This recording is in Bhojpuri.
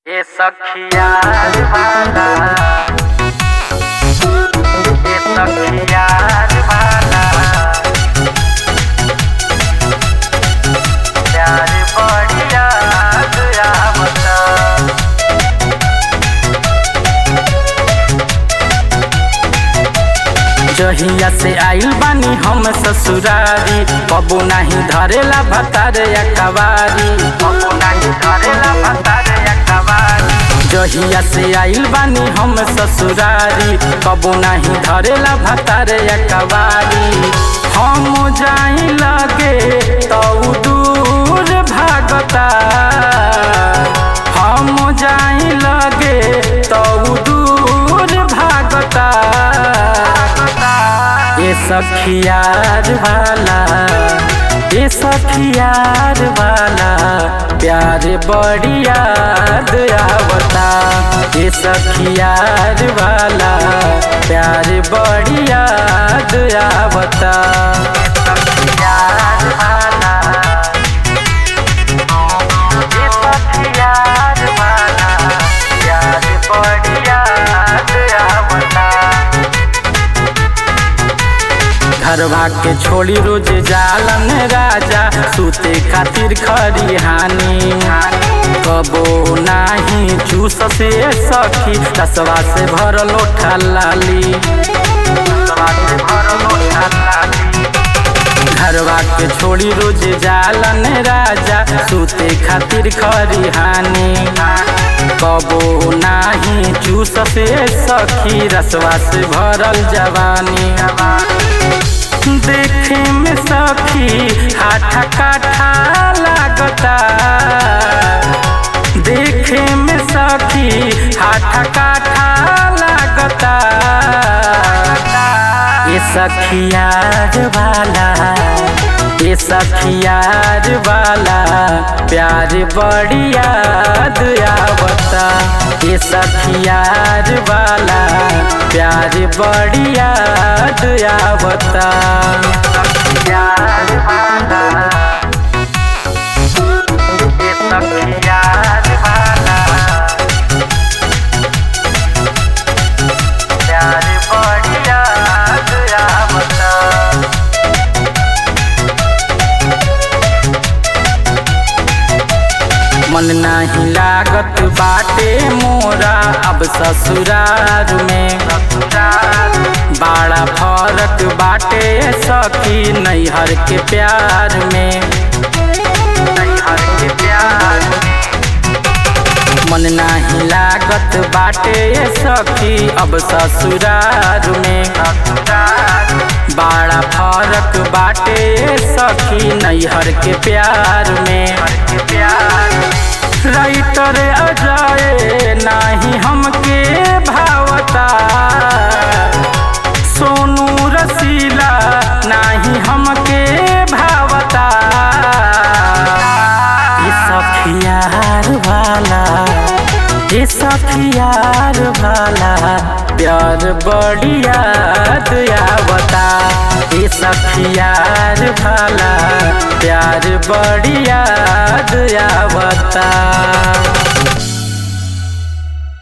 ए सखिया वाला ए सखिया वाला प्यार बढ़िया आवता जहिया से आइल बानी हम ससुरारी कबो नाही धरेला भतारे या कवारी कबो नाही धरेला भतारे या कवारी जहिया से आइल बानी हम ससुरारी कबो नाही धरेला भतारे या कवारी हम जाई लगे तो दूर भागता हम जाई लगे तो दूर भागता ये सखियार वाला ये सखियार वाला प्यार बड़ी याद आवता ये सखियार वाला प्यार बड़ी याद आवता सखियार वाला ये सखियार वाला प्यार बड़ी याद आवता घरवा के छोड़ी रोज जालन राजा सूते खातिर खरिहानी कबो नाही चूस से सखी रसवा से भरल ओठा लाली रसवा से भरल ओठा लाली घरवा के छोड़ी रोज जालन राजा सूते खातिर खरिहानी कबो नाही चूस से सखी रसवा से भरल जवानी देखे में सखी हाथा काठा लागता देखे में सखी हाथा काठा लागता ये सखियार वाला ये सखियार वाला प्यार बड़ी याद आवता ये सखियार वाला प्यार बड़ी याद आवता सखियार वाला ये सखियार वाला प्यार बड़ी याद आवता मन नाही लागत बाटे मोरा अब ससुरार में बड़ा फरक बाटे सखी नैहर के प्यार में नैहर के प्यार में मन नाही लागत बाटे सखी अब ससुरार में बड़ा फरक बाटे सखी नैहर के प्यार में राइटर अजय नाही हमके भावता सोनू रसीला नाही हमके भावता ये सखियार वाला ये सखियार वाला प्यार बड़ी याद आवता ये सखियार वाला प्यार बड़ी याद आवता